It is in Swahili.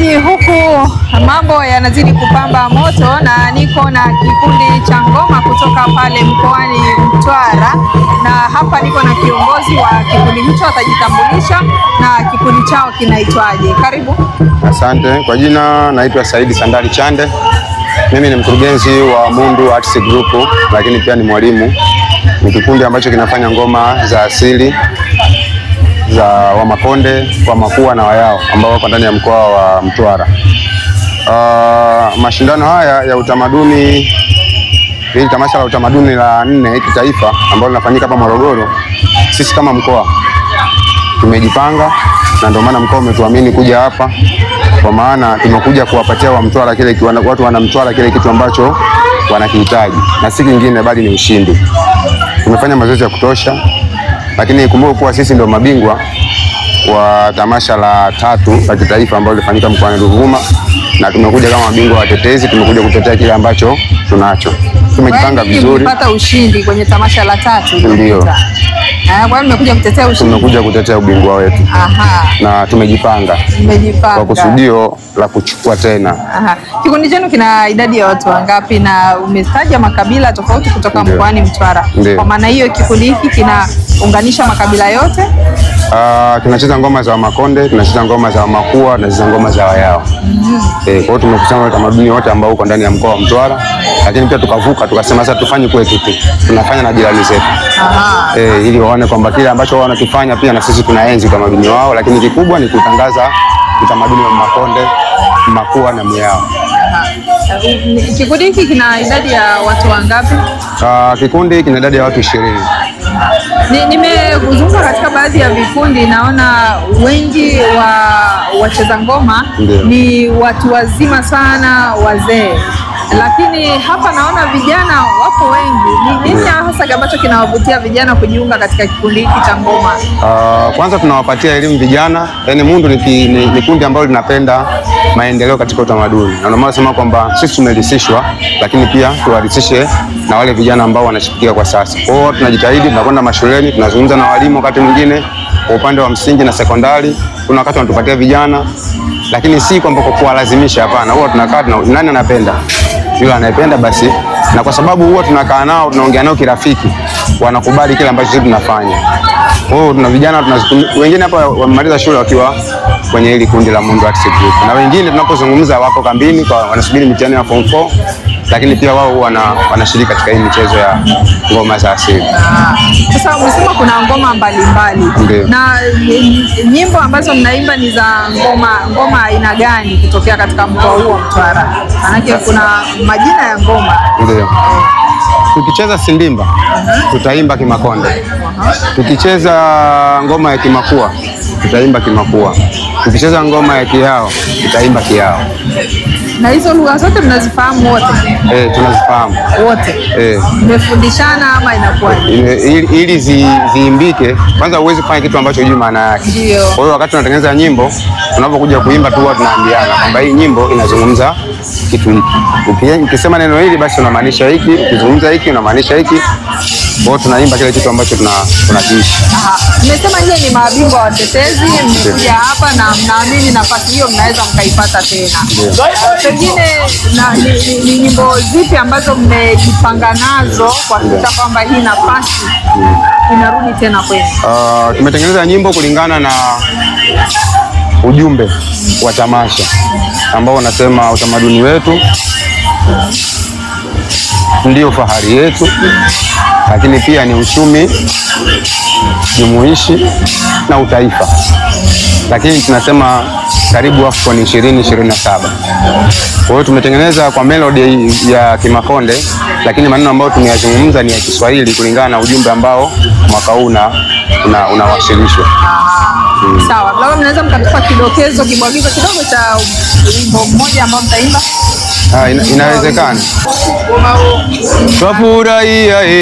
Mtazamaji, huku mambo yanazidi kupamba moto na niko na kikundi cha ngoma kutoka pale mkoani Mtwara, na hapa niko na kiongozi wa kikundi hicho, atajitambulisha na kikundi chao kinaitwaje. Karibu. Asante. Kwa jina naitwa Saidi Sandali Chande. Mimi ni mkurugenzi wa Mundu Arts Group, lakini pia ni mwalimu. Ni kikundi ambacho kinafanya ngoma za asili za Wamakonde, Wamakua na Wayao ambao wako ndani ya mkoa wa Mtwara. Uh, mashindano haya ya utamaduni, hili tamasha la utamaduni la nne kitaifa ambalo linafanyika hapa Morogoro, sisi kama mkoa tumejipanga na ndio maana mkoa umetuamini kuja hapa, kwa maana tumekuja kuwapatia wa Mtwara kile kiwana, watu wana Mtwara kile kitu ambacho wanakihitaji na si kingine bali ni ushindi. Tumefanya mazoezi ya kutosha, lakini ikumbuke kuwa sisi ndio mabingwa wa tamasha la tatu la kitaifa ambalo lilifanyika mkoani Ruvuma, na tumekuja kama mabingwa watetezi, tumekuja kutetea kile ambacho tunacho. Tumejipanga Nyinyi vizuri, mlipata ushindi kwenye tamasha la tatu Ndio. lililopita. Ah, Kwa hiyo mmekuja kutetea ushindi. tumekuja kutetea ubingwa wetu Aha, na tumejipanga mmejipanga. kwa kusudio la kuchukua tena. Aha. Kikundi chenu kina idadi ya watu wangapi? Na umetaja makabila tofauti kutoka Ndio. mkoani Mtwara. Ndio. Kwa maana hiyo kikundi hiki kinaunganisha makabila yote. Ah, tunacheza ngoma za Wamakonde, tunacheza ngoma za Wamakua, tunacheza ngoma za Wayao. Eh, kwa hiyo tumekusanya utamaduni wote ambao uko ndani ya mkoa wa Mtwara, lakini pia tukavuka tukasema sasa tufanye kwetu tu, tunafanya na jirani zetu Aha. eh, ili waone kwamba kile ambacho wao wanakifanya pia na sisi tunaenzi utamaduni wao, lakini kikubwa ni kutangaza utamaduni wa Makonde, Makua na Myao. Aha. Kikundi hiki kina idadi ya watu wangapi? Ah, kikundi kina idadi ya watu ishirini. Ni- Nimezunguka katika baadhi ya vikundi, naona wengi wa wacheza ngoma Ndio. ni watu wazima sana, wazee, lakini hapa naona vijana wapo wengi. Ni nini hasa ambacho kinawavutia vijana kujiunga katika kikundi hiki cha ngoma? Uh, kwanza tunawapatia elimu vijana, yaani Mundu ni, ki- ni, ni kundi ambalo linapenda maendeleo katika utamaduni, na ndio maana nasema kwamba sisi tumerisishwa, lakini pia tuwarisishe na wale vijana ambao wanachipukia kwa sasa. Kwa hiyo tunajitahidi, tunakwenda mashuleni, tunazungumza na walimu wakati mwingine kwa upande wa msingi na sekondari, kuna wakati wanatupatia vijana, lakini si kwamba kwa kuwalazimisha, hapana. Huwa tunakaa tuna, nani anapenda yule anayependa basi, na kwa sababu huwa tunakaa nao tunaongea nao kirafiki, wanakubali kile ambacho sisi tunafanya. Kwa hiyo tuna vijana tunazitum- wengine hapa wamemaliza shule wakiwa kwenye hili kundi la Mundu Arts Group, na wengine tunapozungumza wako kambini kwa wanasubiri mitihani ya form 4, lakini pia wao wana, wanashiriki katika hii michezo ya ngoma za asili. Ah, Sasa umesema kuna ngoma mbalimbali Ndio. na eh, nyimbo ambazo mnaimba ni za ngoma ngoma aina gani kutokea katika mkoa huu wa Mtwara? Maanake kuna majina ya ngoma. Ndio. Tukicheza sindimba tutaimba Kimakonde, tukicheza ngoma ya Kimakua tutaimba Kimakua, tukicheza ngoma ya Kihao tutaimba Kihao. Na hizo lugha zote mnazifahamu wote Eh, tunazifahamu wote? eh. Mmefundishana ama inakuwaje? Ile- ili, ili zi, ziimbike kwanza, huwezi kufanya kitu ambacho hujui maana yake. Ndio. Kwa hiyo wakati tunatengeneza nyimbo, tunapokuja kuimba tu huwa tunaambiana kwamba hii nyimbo inazungumza kitu hiki. Uki- Ukisema neno hili basi unamaanisha hiki, ukizungumza hiki unamaanisha hiki. Kwa hiyo tunaimba kile kitu ambacho tuna tunakiishi. Aha. Mmesema nyie ni mabingwa watetezi, mmekuja hapa na mnaamini nafasi hiyo mnaweza mkaipata tena. Pengine na, ni, ni, ni nyimbo zipi ambazo mmejipanga nazo kuhakikisha kwamba hii nafasi inarudi tena kwenu? Uh, tumetengeneza nyimbo kulingana na ujumbe wa tamasha ambao unasema utamaduni wetu ndio fahari yetu, lakini pia ni uchumi jumuishi na utaifa, lakini tunasema karibu AFCON 2027. Kwa hiyo tumetengeneza kwa melody ya Kimakonde, lakini maneno ambayo tumeyazungumza ni ya Kiswahili kulingana na ujumbe ambao mwaka huu una- una- unawasilishwa. Sawa, labda mnaweza mkatupa kidokezo, kibwagizo kidogo cha wimbo mmoja ambao mtaimba? Ah, ina, inawezekana. Twafurahia